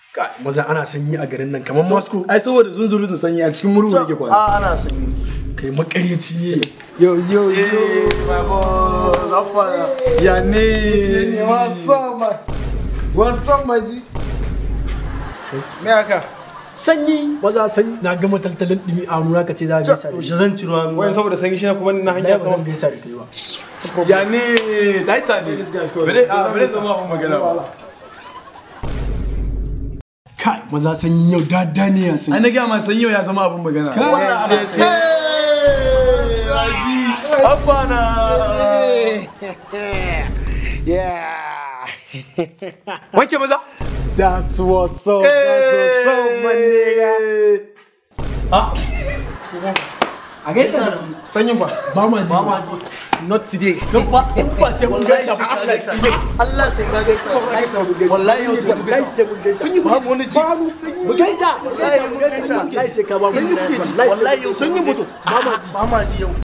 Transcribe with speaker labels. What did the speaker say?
Speaker 1: Kai, maza ana sanyi a garin nan kamar Moscow.
Speaker 2: ai saboda zunzurutun sanyi a cikin murhu yake kwana
Speaker 3: a ana sanyi
Speaker 1: Kai makaryaci ne.
Speaker 2: yo yo yo my boy afara ya ne
Speaker 3: what's up man what's up my G me haka
Speaker 1: Sanyi maza sanyi na gama taltalin dumi a nuna ka ce za ka gaisa da
Speaker 2: yaushe
Speaker 1: shi.
Speaker 2: zan ciro hannu
Speaker 3: wai saboda sanyi shi na kuma na
Speaker 1: Wallahi
Speaker 3: hanya
Speaker 1: ba zan
Speaker 3: sama
Speaker 1: gaisa da kai ba.
Speaker 2: ya ne taita ne bare a bare zama abun magana ba
Speaker 1: Kai maza sanyi yau dada ne ya
Speaker 2: ai
Speaker 1: sanyi.
Speaker 2: na gaya ma sanyi ya zama abun magana
Speaker 1: Kai.
Speaker 2: Afana!
Speaker 3: yeah
Speaker 1: Wanke maza.
Speaker 3: that's what's up that's what's up my nigga
Speaker 1: A gaisa da mu.
Speaker 3: sanyin ba
Speaker 1: Ba ma ji.
Speaker 3: not today
Speaker 1: Ba sai mun gaisa ba.
Speaker 3: Allah sai ka gaisa wallahi yau sai mu gaisa
Speaker 1: sai mun gaisa.
Speaker 3: sanyi ba mu wani ji
Speaker 1: Mu gaisa.
Speaker 3: wallahi mun gaisa
Speaker 1: Wallahi sai ka ba mu.
Speaker 3: sanyi kuke ji
Speaker 1: Wallahi sai
Speaker 3: wallahi
Speaker 1: mun
Speaker 3: yau
Speaker 1: gaisa.
Speaker 3: sanyi mutum
Speaker 1: Ba ma ji.
Speaker 3: ba ma ji yau